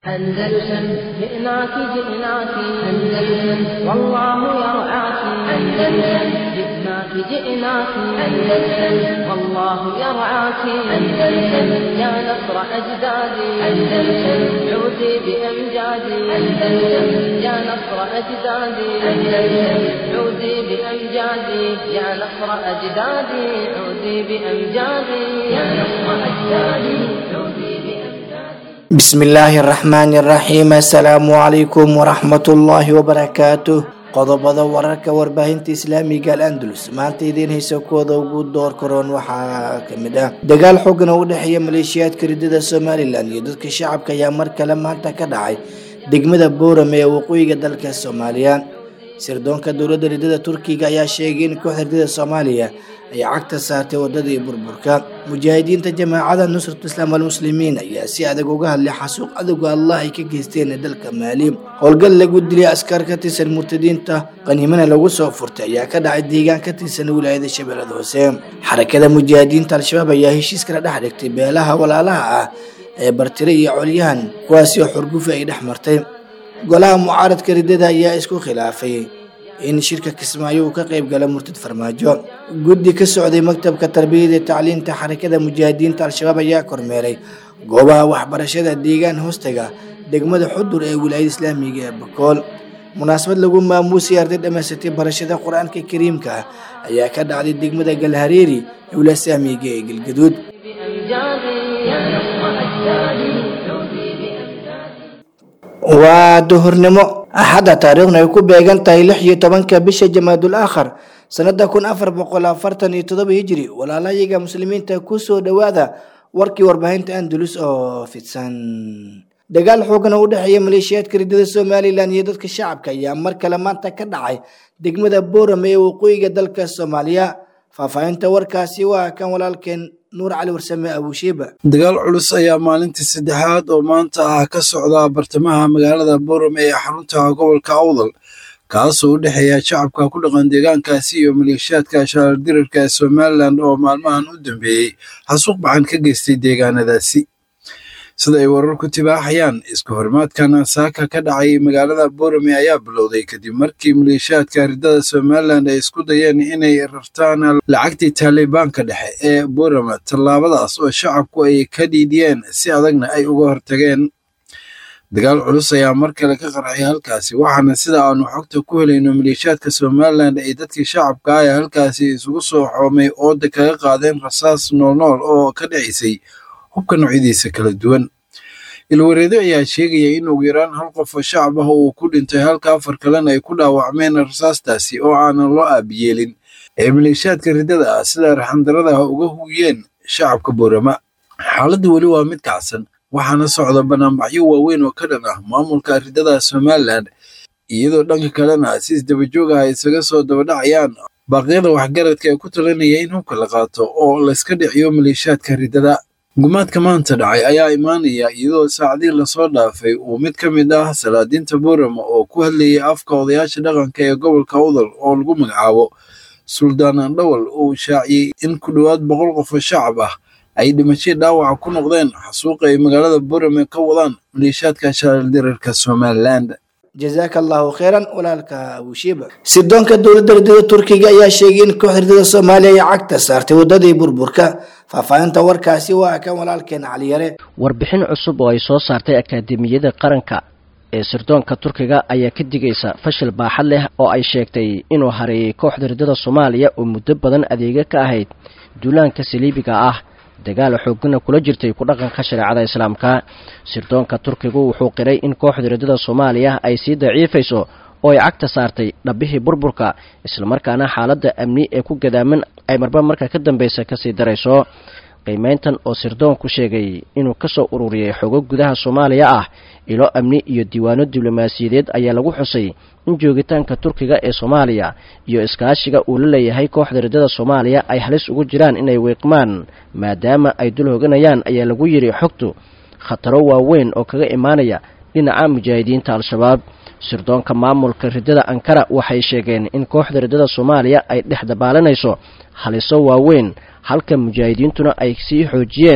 أندلسن جئناك جئناك أندلسن والله يرعاك أندلسن جئناك جئناك أندلسن والله يرعاك أندلسن يا نصر أجدادي أندلسن عودي بأمجادي أندلسن يا نصر أجدادي أندلسن عودي بأمجادي يا نصر أجدادي عودي بأمجادي يا نصر أجدادي عودي بأمجادي بسم الله الرحمن الرحيم السلام عليكم ورحمة الله وبركاته qodobada wararka warbaahinta islaamiga al andalus maanta idiin haysa kooda ugu door karoon waxaa kamid ah dagaal xoogan oo u dhexeeya maleeshiyaadka ridada somalilan iyo dadka shacabka ayaa mar kale maanta ka dhacay degmada boorame ee waqooyiga dalka soomaaliya sirdoonka dowladda ridada turkiga ayaa sheegay in kooxda ridada soomaaliya ay cagta saartay wadadii burburka mujaahidiinta jamaacada nusrat islaam almuslimiin ayaa si adag uga hadlay xasuuq cadowga allah ay ka geysteen dalka maali howlgal lagu dilay askar ka tirsan murtadiinta qaniimana lagu soo furtay ayaa ka dhacay deegaan ka tirsan wilaayada shabeellada hoose xarakada mujaahidiinta al-shabaab ayaa heshiis kala dhex dhigtay beelaha walaalaha ah ee bartire iyo colyahan kuwaasi oo xurgufi ay dhex martay golaha mucaaradka ridada ayaa isku khilaafay in shirka kismaayo uu ka qayb gala murtad farmaajo guddi ka socday maktabka tarbiyada iyo tacliinta xarakada mujaahidiinta al-shabaab ayaa kormeeray goobaha waxbarashada deegaan hoostaga degmada xudur ee wilaayada islaamiga ee bakool munaasabad lagu maamuusay arday dhamaysatay barashada qur-aanka kariimka ayaa ka dhacday degmada galhareeri ee wilaayada islaamiga ee galgaduud بأمجادي يا نصر أجدادي عودي بأمجادي waa duhurnimo axadda taariikhna ay ku beegan tahay lix iyo tobanka bisha jamaadul aakhar sanada kun afar boqol afartan iyo todoba hijri walaalayaga muslimiinta kusoo dhowaada warkii warbaahinta andalus oo fidsan dagaal xoogan oo u dhexeeya maleeshiyaadka ridada somalilan iyo dadka shacabka ayaa mar kale maanta ka dhacay degmada boorame ee waqooyiga dalka soomaaliya faahfaahinta warkaasi waa kan walaalkeen nuur cali warsame abushiiba dagaal culus ayaa maalintii saddexaad oo maanta ah ka socda bartamaha magaalada boorame ee xarunta gobolka awdal kaasoo u dhexeeya shacabka ku dhaqan deegaankaasi iyo maleeshiyaadka shaalardirarka ee somalilan oo maalmahan u dambeeyey xasuuq baxan ka geystay deegaanadaasi sida ay wararku tibaaxayaan isku horimaadkan saaka ka dhacay magaalada boorame ayaa bilowday kadib markii maleeshiyaadka ridada somalilan ay isku dayeen inay rartaan lacagtii taalibaanka dhexe ee boorame tallaabadaas oo shacabku ay ka dhiidiyeen si adagna ay uga hortageen dagaal culus ayaa mar kale ka qarxay halkaasi waxaana sida aanu xogta ku helayno maleeshiyaadka somalilan ay dadkii shacabka ah ee halkaasi isugu soo xoomay ooda kaga qaadeen rasaas noolnool oo ka dhacisay hubka noocyadiisa kala duwan ilwareedo ayaa sheegaya in ugu yaraan hal qof oo shacab ah uu ku dhintay halka afar kalena ay ku dhaawacmeen rasaastaasi oo aanan loo aabiyeelin ee maleeshiyaadka ridada ah sida raxandarada uga hugiyeen shacabka boorama xaaladdu weli waa mid kacsan waxaana socda banaanbaxyo waaweyn oo ka dhan ah maamulka ridada somalilan iyadoo dhanka kalena si isdabajoog ah ay isaga soo dabadhacayaan baaqyada waxgaradka ee ku talinaya in hubka la qaato oo layska dhiciyo maleeshiyaadka ridada gumaadka maanta dhacay ayaa imaanaya iyadoo saacadii lasoo dhaafay uu mid ka mid ah salaadiinta boorama oo ku hadlayay afka odayaasha dhaqanka ee gobolka udal oo lagu magacaabo suldaan andhawal uu shaaciyey in ku dhowaad boqol qof oo shacab ah ay dhimashay dhaawaca ku noqdeen xasuuqa ay magaalada boorame ka wadaan maleeshiyaadka shaaldirarka somalilan jazaaka allahu kheyran walaalka abushiiba sirdoonka dowladda ridada turkiga ayaa sheegay in kooxda ridada soomaaliya ay cagta saartay wadadii burburka faahfaahinta warkaasi waa kan walaalkeen caliyare warbixin cusub oo ay soo saartay akaademiyada qaranka ee sirdoonka turkiga ayaa ka digaysa fashil baaxad leh oo ay sheegtay inuu hareeyay kooxda ridada soomaaliya oo muddo badan adeega ka ahayd duulaanka saliibiga ah dagaal xoogana kula jirtay ku dhaqanka shareecada islaamka sirdoonka turkigu wuxuu qiray in kooxda ridada soomaaliya ay sii daciifayso oo ay cagta saartay dhabbihii burburka islamarkaana xaaladda amni ee ku gadaaman ay marba marka ka dambeysa kasii darayso qiimeyntan oo sirdoonku sheegay inuu kasoo ururiyey xogo gudaha soomaaliya ah ilo amni iyo diiwaano diblomaasiyadeed ayaa lagu xusay in joogitaanka turkiga ee soomaaliya iyo iskaashiga uu la leeyahay kooxda ridada soomaaliya ay halis ugu jiraan inay wiiqmaan maadaama ay dul hoganayaan ayaa lagu yidhi xogtu khataro waaweyn oo kaga imaanaya dhinaca mujaahidiinta al-shabaab sirdoonka maamulka ridada ankara waxay sheegeen in kooxda ridada soomaaliya ay dhex dabaalanayso haliso waaweyn halka mujaahidiintuna ay sii xoojiyeen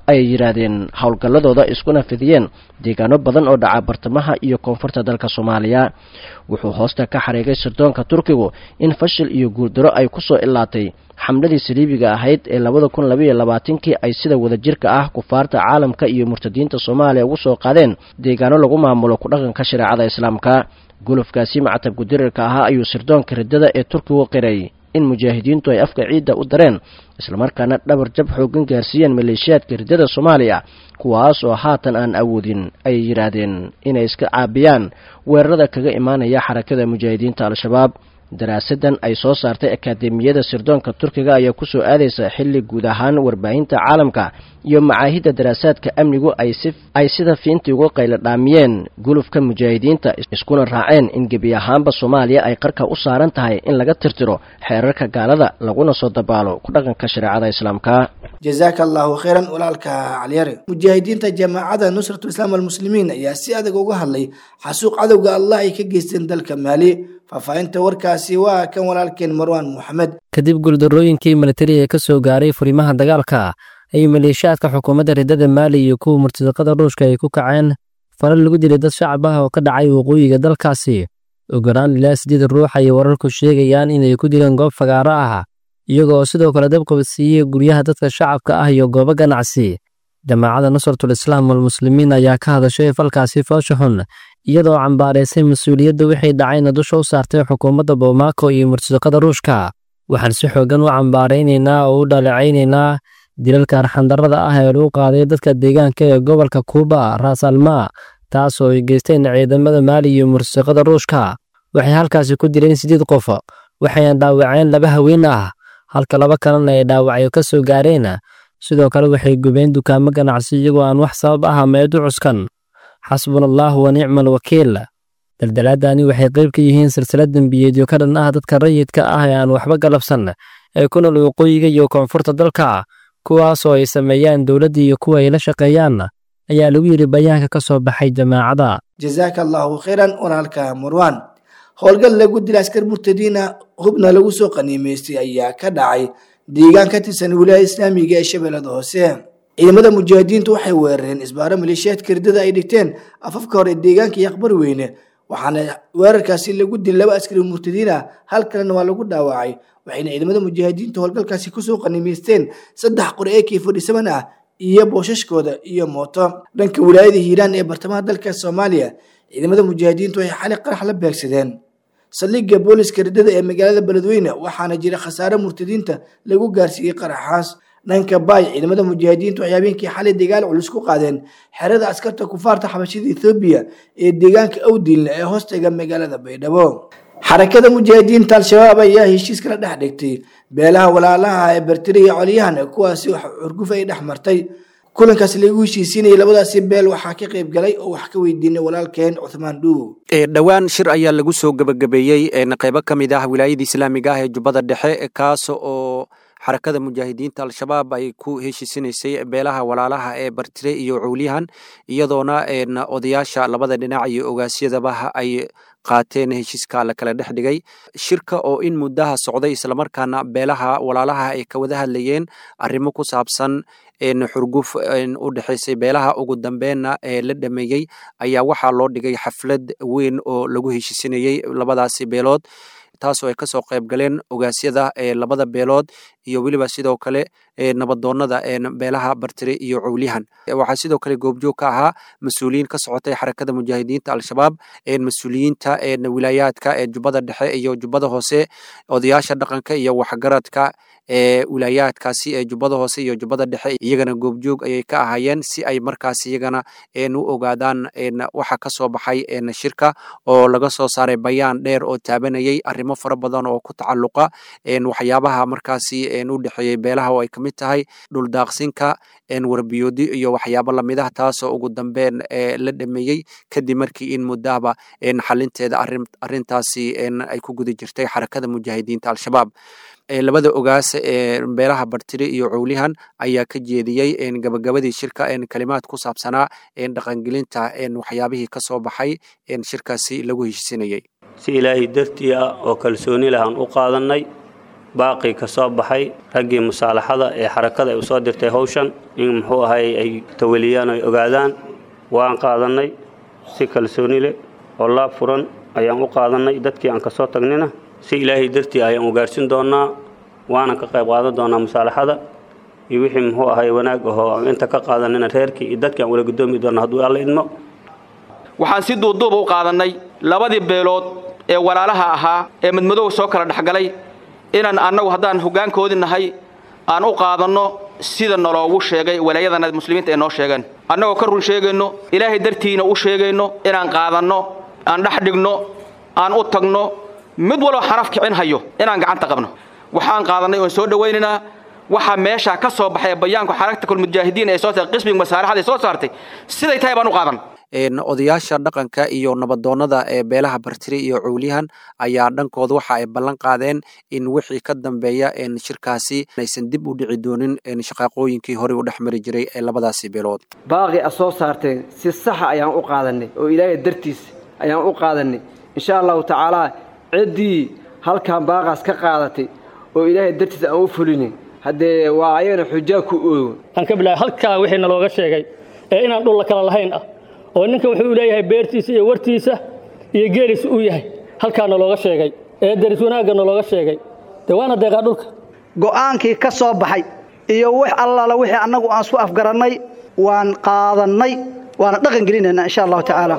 ayay yidhaahdeen howlgalladooda iskuna fidiyeen deegaano badan oo dhaca bartamaha iyo koonfurta dalka soomaaliya wuxuu hoosta ka xariigay sirdoonka turkigu in fashil iyo guuldaro ay kusoo ilaatay xamladii saliibiga ahayd ee labada kun labaiyo labaatankii ay sida wadajirka ah kufaarta caalamka iyo murtadiinta soomaaliya ugu soo qaadeen deegaano lagu maamulo ku dhaqanka shareecada islaamka gulufkaasi macatabku dirirka ahaa ayuu sirdoonka riddada ee turkigu qiray in mujaahidiintu ay afka ciidda u dareen islamarkaana dhabar jab xoogan gaarsiiyeen maleeshiyaadka riddada soomaaliya kuwaas oo haatan aan awoodin ayay yidhaahdeen inay iska caabiyaan weerarada kaga imaanaya xarakada mujaahidiinta al-shabaab daraasadan ay soo saartay akaademiyada sirdoonka turkiga ayaa kusoo aadaysa xilli guud ahaan warbaahinta caalamka iyo macaahidda daraasaadka amnigu ay sida fiintii uga qaylo dhaamiyeen gulufka mujaahidiinta iskuna raaceen in gebi ahaanba soomaaliya ay qarka u saaran tahay in laga tirtiro xeerarka gaalada laguna soo dabaalo ku dhaqanka shareecada islaamka jazaaka allahu khayran walaalka caliyare mujaahidiinta jamaacada nusratu islaam almuslimiin ayaa si adag uga hadlay xasuuq cadowga allah ay ka geysteen dalka maali faahfaahinta warkaasi waa kan walaalkeen marwaan moxamed kadib guuldarrooyinkii militari ee ka soo gaaray furimaha dagaalka ay maleeshiyaadka xukuumadda riddada maali iyo kuwa murtadaqada ruushka ay ku kaceen fara lagu dilay dad shacab ah oo ka dhacay waqooyiga dalkaasi ogoraan ilaa siddeed ruux ayay wararku sheegayaan inay ku dileen goob fagaaro ah iyagoo sidoo kale dabqabadsiiyey guryaha dadka shacabka ah iyo goobo ganacsi jamaacadda nusratul islaam walmuslimiin ayaa ka hadashay falkaasi foosha xun iyadoo cambaaraysay mas-uuliyadda wixii dhacayna dusha u saartay xukuumadda bomaako iyo murtadaqada ruushka waxaan si xoogan u cambaaraynaynaa oo u dhaleecaynaynaa dilalka arxandarrada ah ee lagu qaaday dadka deegaanka ee gobolka kuuba raas almaa taas oo ay geysteen ciidamada maali iyo murtadaqada ruushka waxay halkaasi ku dileen siddeed qof waxayna dhaawaceen laba haween ah halka laba kalena ay dhaawacyo ka soo gaareen sidoo kale waxay gubeen dukaamo ganacsi iyagoo aan wax sabab ah meed u cuskan xasbuna allaahu wa nicma alwakiil daldalaadani waxay qayb ka yihiin silsilad dembiyeedyo ka dhan ah dadka rayidka ah ee aan waxba galabsan ee ku nool waqooyiga iyo koonfurta dalka kuwaas oo ay sameeyaan dowladda iyo kuwa ay la shaqeeyaan ayaa lagu yidhi bayaanka ka soo baxay jamaacada jazaaka allahu khayran walaalka marwaan howlgal lagu dila askar murtadiina hubna lagu soo qaniimaystay ayaa ka dhacay deegaan ka tirsan wilaaya islaamiga ee shabeellada hoose ciidamada mujaahidiintu waxay weerareen isbaaro maleeshiyaadka riddada ay dhigteen afafka hore deegaanka iyo aqbar weyne waxaana weerarkaasi lagu dilay laba askari murtadiin ah hal kalena waa lagu dhaawacay waxayna ciidamada mujaahidiintu howlgalkaasi kusoo qaniimaysteen saddex qori ee k forty seven ah iyo boosashkooda iyo mooto dhanka wilaayada hiiraan ee bartamaha dalka soomaaliya ciidamada mujaahidiintu waxay xali qarax la beegsadeen saldhigga booliska riddada ee magaalada beledweyne waxaana jira khasaare murtadiinta lagu gaarsiiyey qaraxaas dhanka baay ciidamada mujaahidiintu waxay habeenkii xalay dagaal culus ku qaadeen xerada askarta kufaarta xabashida ethoobiya ee deegaanka awdiinle ee hoostaga magaalada baydhabo xarakada mujaahidiinta al-shabaab ayaa heshiis kala dhex dhigtay beelaha walaalaha ee bertire iyo colyahan kuwaasi wax xurguf ay dhex martay kulankaas lagu heshiisiinayay labadaasi beel waxaa ka qayb galay oo wax ka weydiinay walaalkeen cuthmaan dhuuw dhowaan shir ayaa lagu soo gebagabeeyey qeybo ka mid ah wilaayada islaamiga ah ee jubbada dhexe kaas oo xarakada mujaahidiinta al-shabaab ay ku heshiisinaysay beelaha walaalaha ee bartire iyo cowlyahan iyadoona odayaasha labada dhinac iyo ogaasyadaba ay qaateen heshiiska la kala dhex dhigay shirka oo in muddaha socday islamarkaana beelaha walaalaha ay ka wada hadlayeen arrimo ku saabsan xurguf u dhexaysay beelaha ugu dambeenna ee la dhameeyey ayaa waxaa loo dhigay xaflad weyn oo lagu heshiisinayey labadaasi beelood taasoo ay kasoo qayb galeen ogaasyada ee labada beelood iyo weliba sidoo kale nabadoonada beelaha bartire iyo cowlyahan waxaa sidoo kale goobjoog ka ahaa mas-uuliyiin ka socotay xarakada mujaahidiinta al-shabaab mas-uuliyiinta wilaayaadka ee jubbada dhexe iyo jubbada hoose odayaasha dhaqanka iyo waxgaradka ee wilaayaadkaasi ee jubbada hoose iyo jubbada dhexe iyagana goobjoog ayay ka ahaayeen si ay markaas iyagana u ogaadaan waxa ka soo baxay shirka oo laga soo saaray bayaan dheer oo taabanayay arrimo fara badan oo ku tacalluqa waxyaabaha markaasi u dhexeeyey beelaha oo ay ka mid tahay dhuldaaqsinka warbiyoodi iyo waxyaabo lamid ah taasoo ugu dambeyn la dhameeyey kadib markii in muddahaba xalinteeda arrintaasi ay ku guda jirtay xarakada mujaahidiinta al-shabaab labada ogaas ee beelaha bartire iyo cowlyahan ayaa ka jeediyey gabagabadii shirka kalimaad ku saabsanaa dhaqangelinta waxyaabihii ka soo baxay shirkaasi lagu heshiisinayey si ilaahay dartii ah oo kalsooni lahaan u qaadannay baaqii ka soo baxay raggii musaalaxada ee xarakada ay u soo dirtay howshan in muxuu ahay ay tawaliyaan ay ogaadaan waan qaadannay si kalsooni leh oo laab furan ayaan u qaadannay dadkii aan ka soo tagnina si ilaahay dartii ayaan u gaarhsin doonnaa waanan ka qayb qaadan doonnaa musaalaxada iyo wixii muxuu ahay wanaag ahoo aan inta ka qaadanina reerkii iyo dadkii aan wala guddoomi doonna hadduu alla idmo waxaan si duuduuba u qaadannay labadii beelood ee walaalaha ahaa ee madmadow soo kala dhexgalay inaan annagu haddaan hoggaankoodii nahay aan u qaadanno sida naloogu sheegay walaayadana muslimiinta ay noo sheegeen annagoo ka run sheegayno ilaahay dartiina u sheegayno inaan qaadanno aan dhex dhigno aan u tagno mid walba xaraf kicin hayo inaan gacanta qabno waxaan qaadannay oon soo dhowaynaynaa waxaa meeshaa ka soo baxay bayaanku xaragta mujaahidiin ee soo saartay qismiga masaalaxada ee soo saartay siday tahay baan u qaadan odayaasha dhaqanka iyo nabadoonnada ee beelaha bartire iyo cowliyahan ayaa dhankooda waxa ay ballan qaadeen in wixii ka dambeeya shirkaasi aysan dib u dhici doonin shaqaaqooyinkii horey u dhex mari jiray ee labadaasi beelood baaqi a soo saarteen si saxa ayaan u qaadannay oo ilaahay dartiis ayaan u qaadannay insha allahu tacaalaa ciddii halkan baaqaas ka qaadatay oo ilaahay dartiis aan u fulinin haddee waa ayagana xujaa ku oogo aan ka bilaabay halkaa wixii nalooga sheegay ee inaan dhulla kala lahayn ah oo ninkan wuxuu leeyahay beertiisa iyo wartiisa iyo geeliisa uu yahay halkaa nalooga sheegay ee daris wanaagga nalooga sheegay dee waana deeqaa dhulka go'aankii ka soo baxay iyo wax allaala wixii annagu aan isku afgarannay waan qaadannay waana dhaqan gelinaynaa insha allahu tacaala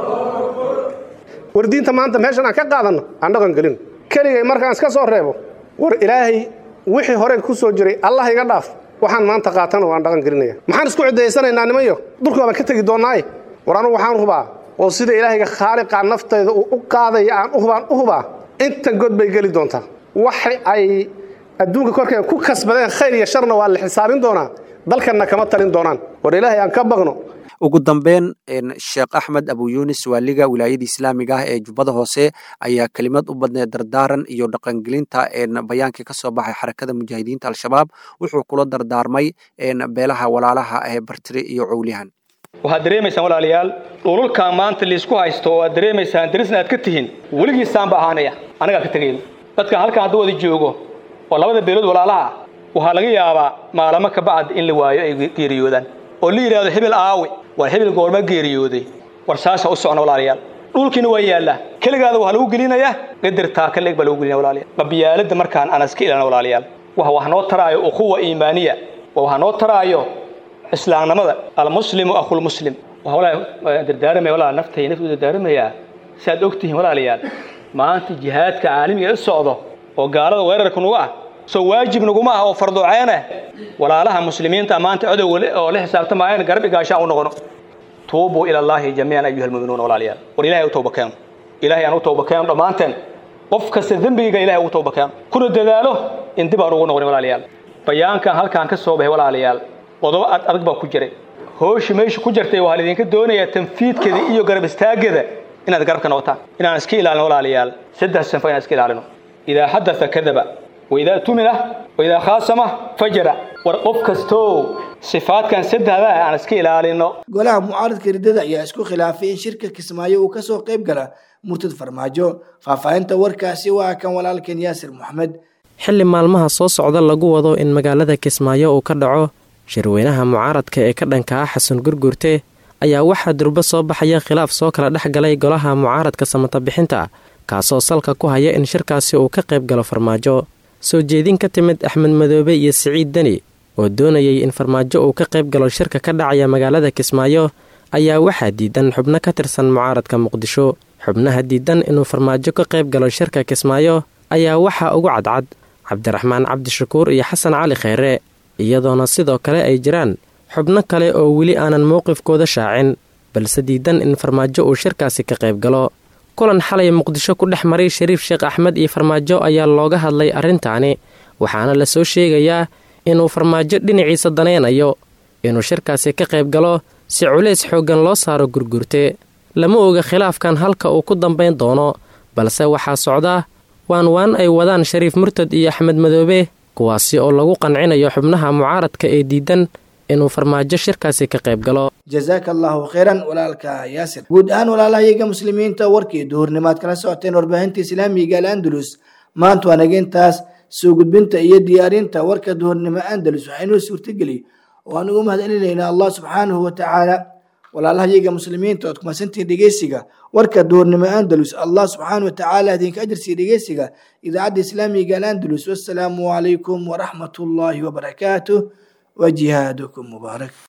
war diinta maanta meeshan aan ka qaadanno aan dhaqan gelino keligay markaan iska soo reebo war ilaahay wixii hore ku soo jiray allah iga dhaaf waxaan maanta qaatana waan dhaqan gelinaya maxaan isku cidaysanaynaa nimanyo dulka baan ka tegi doonnaaye war anugu waxaan hubaa oo sida ilaahayga khaaliqaa naftayda uu u qaadaya aan uhubaan u hubaa intan god bay geli doontaa waxa ay adduunka korkeeda ku kasbadeen khayr iyo sharna waa la xisaabin doonaa dalkanna kama talin doonaan war ilaahay aan ka baqno ugu dambeyn sheekh axmed abu yunis waaliga wilaayada islaamiga ah ee jubbada hoose ayaa kelimad u badneed dardaaran iyo dhaqangelinta bayaankii ka soo baxay xarakada mujaahidiinta al-shabaab wuxuu kula dardaarmay beelaha walaalaha ee bartire iyo cowliyahan waxaad dareemaysaan walaalayaal dhululkan maanta liisku haysto oo aad dareemaysaan darisna aad ka tihiin weligiisaanba ahaanaya anagaa ka tegayno dadkan halkan hadda wada joogo oo labada beelood walaalaha waxaa laga yaabaa maalamo ka bacd in la waayo ay geeriyoodaan oo la yidhahdo hebel aawe war hebel goorma geeriyooday war saasa u socna walaalayaal dhulkiina waa yaallaa keligaada waxaa lagu gelinayaa qadartaa ka leeg baa lagu gelinaya walaalayaal qabiyaalada markaan aan iska ilaalina walaalayaal wax wax noo taraayo ukhuwa iimaaniya waa waxa noo taraayo islaamnimada almuslimu akhulmuslim waxaa walaa dardaaramaya walaa naftay naftu dardaaramayaa si aad og tihiin walaalayaal maanta jihaadka caalamiga ee socdo oo gaalada weerarka nugu ah soo waajib naguma ah oo farduceena walaalaha muslimiinta maanta codowga oo la xisaabtamayaan garab igaashaan u noqono tuubuu ila allaahi jamiican ayuha almu'minuuna walaalayaal war ilahay u tawba keeno ilahay aan u tawba keeno dhammaanteen qof kasta dembigiga ilahay ugu tawba keeno kuna dadaalo in dib aan ugu noqonin walaalayaal bayaankan halkaan ka soo baxay walaalayaal qodobo ad adag baa ku jiray hooshi meesha ku jirtay waxaa laydinka doonayaa tanfiidkeeda iyo garab istaaggeeda inaad garabka noqotaan inaan iska ilaalino walaalayaal saddex sanfo inaan iska ilaalino idaa xadatha kadaba waidaa tumina waidaa khaasama fajara war qof kastoo sifaadkan saddexda aan iska ilaalino golaha mucaaradka riddada ayaa isku khilaafay in shirka kismaayo uu kasoo qayb gala murtad farmaajo faahfaahinta warkaasi waa kan walaalkan yaasir moxamed xilli maalmaha soo socda lagu wado in magaalada kismaayo uu ka dhaco shirweynaha mucaaradka ee ka dhanka ah xasan gurgurte ayaa waxaa durbo soo baxaya khilaaf soo kala dhex galay golaha mucaaradka samata bixinta kaasoo salka ku haya in shirkaasi uu ka qayb galo farmaajo soo jeedin ka timid axmed madoobe iyo siciid deni oo doonayay in farmaajo uu ka qayb galo shirka ka dhacaya magaalada kismaayo ayaa waxaa diidan xubno ka tirsan mucaaradka muqdisho xubnaha diidan inuu farmaajo ka qayb galo shirka kismaayo ayaa waxaa ugu cadcad cabdiraxmaan cabdishakuur iyo xasan cali kheyre iyadoona sidoo kale ay jiraan xubno kale oo weli aanan mowqifkooda shaacin balse diidan in farmaajo uu shirkaasi ka qayb galo kulan xalay muqdisho ku dhex maray shariif sheekh axmed iyo farmaajo ayaa looga hadlay arrintaani waxaana la soo sheegayaa inuu farmaajo dhinaciisa danaynayo inuu shirkaasi ka qayb galo si culays xooggan loo saaro gurgurte lama oga khilaafkan halka uu ku dambayn doono balse waxaa socda waan waan ay wadaan shariif murtad iyo axmed madoobe kuwaasi oo lagu qancinayo xubnaha mucaaradka ee diidan inuu farmaajo shirkaasi ka qayb galo jazaaka allahu khayran walaalka yaasir guud ahaan walaalahayaga muslimiinta warkii duhurnimaad kala socoteen warbaahinta islaamiga al andalus maanta waa nageentaas soo gudbinta iyo diyaarinta warka duhurnimo andalus waxaa inoo suurtageliy oo aan ugu mahadcelinaynaa allah subxaanahu watacaala walaalaha iyaga muslimiinta ood kumasantihiin dhegeysiga warka duhurnimo andalus allah subxaanahu watacaala idinka ajarsiiya dhegeysiga idaacadda islaamiga alandalus wassalaamu calaykum waraxmat ullaahi wabarakaatuh wa jihaadukum mubaarak